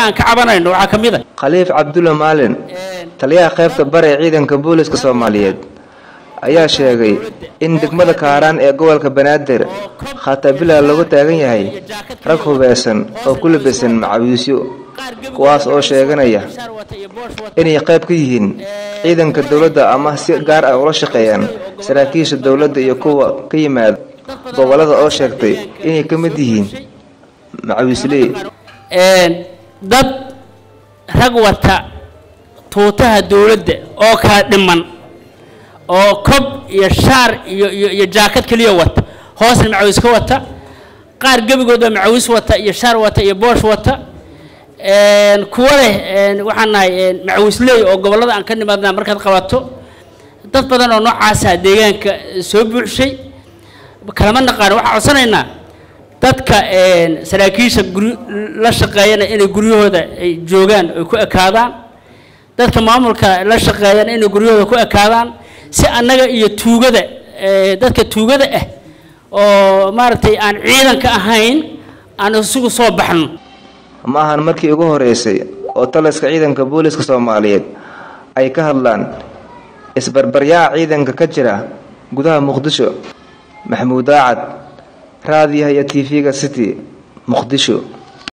aan ka cabanayno waxaa ka mid a khaliif cabdulle maalin taliyaha qaybta bare ee ciidanka booliska soomaaliyeed ayaa sheegay in degmada kaaraan ee gobolka banaadir khatabila lagu taagan yahay rag hubeysan oo ku labisan macawiisyo kuwaas oo sheeganaya inay qayb ka yihiin ciidanka dowladda ama si gaar ah ula shaqeeyaan saraakiisha dowladda iyo kuwa ka yimaada gobolada oo sheegtay inay ka mid yihiin macawiisley dad rag wata tuutaha dowladda oo kala dhiman oo kob iyo shaar iyo iyo iyo jaakad keliya wata hoosna macawiis ka wata qaar gebigooda macawiis wata iyo shaar wata iyo boosh wata kuwa leh waxaan nahay macawiisley oo gobollada aan ka nimaadnaa markaad qabato dad badan oo noocaasa deegaanka soo buuxshay kalama naqaan waxaan codsanaynaa dadka saraakiisha guri la shaqeeyana inay guryahooda ay joogaan ay ku ekaadaan dadka maamulka la shaqeeyana inay guryahooda ku ekaadaan si annaga iyo tuugada dadka tuugada ah oo maaragtay aan ciidanka ahayn aan isugu soo baxno ma ahan markii ugu horeysay oo taliska ciidanka booliska soomaaliyeed ay ka hadlaan isbarbaryaca ciidanka ka jira gudaha muqdisho maxamuud daacad raadiyaha iyo t v-ga city muqdisho